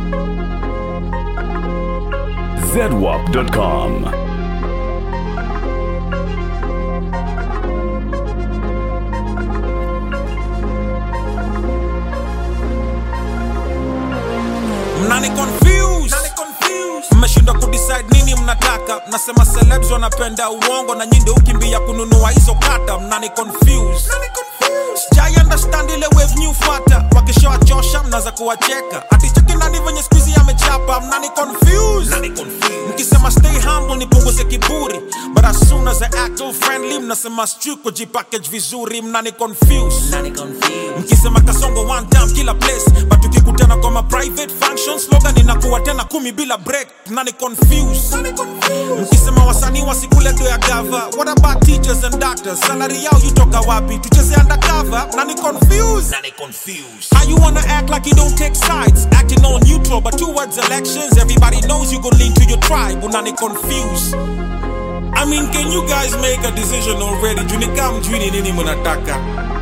zedwap.com. mnani confuse mmeshindwa kudecide nini mnataka mnasema celebs wanapenda uongo na nyinde ukimbia kununua hizo kata mnani confuse sijai understand ile wave new fata wakishawachosha mnaza kuwacheka aticheki nani venye skuizi amechapa mnani confuse mkisema stay humble nipunguze kiburi but as soon as I act all friendly mnasema stu kujipackage vizuri mnani confuse mkisema kasongo one time kila place but tukikutana kwa ma private function slogan inakuwa tena kumi bila break nani confuse mkisema wasanii wasikule do ya gava what about teachers and doctors salary yao yutoka wapi tucheze undercover nani confuse how you wanna act like you don't take sides acting all neutral but towards elections everybody knows you gon' lean to your tribe unani confuse I mean, can you guys make a decision already? Junika mjuni nini mnataka?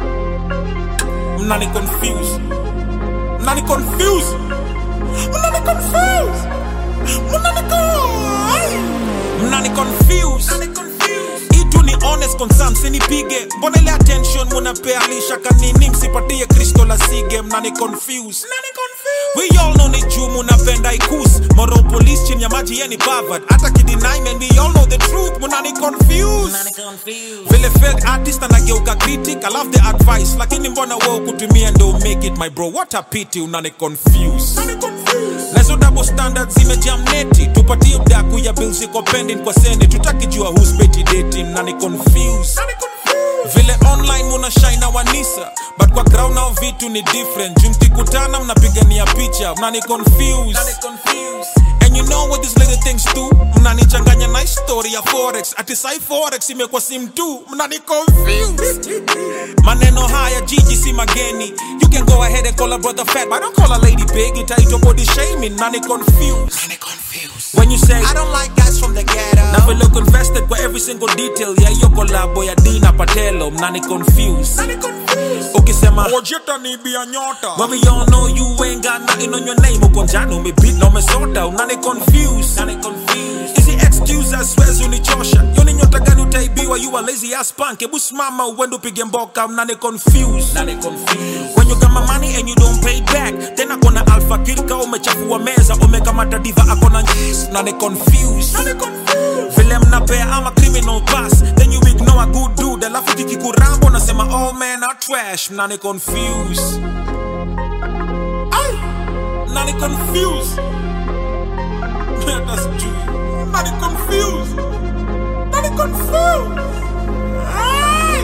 Mnani confuse. Mnani confuse. Mnani confuse. Mnani confuse. Mnani confuse. Itu ni honest concern, sinipige. Mbona ile attention munapea lisha kanini msipatie Kristo la sige, mnani confuse. We all know ni juu munapenda ikus Moral police chini ya maji yeni bavad Hata kideny man we all know the truth Munani confuse Vile fake artist anageuka critic I love the advice Lakini mbona wewe kutumia ndo make it my bro What a pity unani confuse Nazo double standards zimejam neti Tupatie udaku ya bills iko pending kwa sende Tutakijua who's petty dating Nani confuse vile online muna shine na wanisa but kwa ground nao vitu ni different juu mkikutana mnapigania picha mnani confuse and you know what these little things do mnanichanganya na story ya forex ati sai forex imekuwa sim tu mnani confuse maneno haya jiji si mageni you can go ahead and call a brother fat but don't call a lady big itaitwa body shaming nani confuse when you say I don't like guys from the ghetto na vile uko invested kwa every single detail ya hiyo kolabo ya Dina Patelo mnani confuse ukisema ojeta ni bia nyota when we all know you ain't got nothing on your name uko njano umebeat na umesota unani confuse nani confuse hizi excuses swears unichosha yoni nyota gani utaibiwa you a lazy ass punk hebu simama uende upige mboka mnani confuse nani confuse when you got my money and you don't pay back tena kona alpha kirka umechafua meza umekamata diva akona nyis nani confuse vile mnapea ama criminal pass then you ignore a good dude alafu kikikurambo nasema oh man a trash mnani confuse Ay, mnani confuse that's true mnani confuse mnani confuse Ay,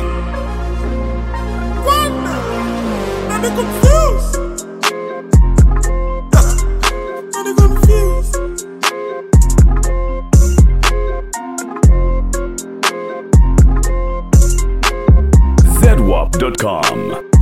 Wanda, mnani confuse mnani confuse zedwap.com.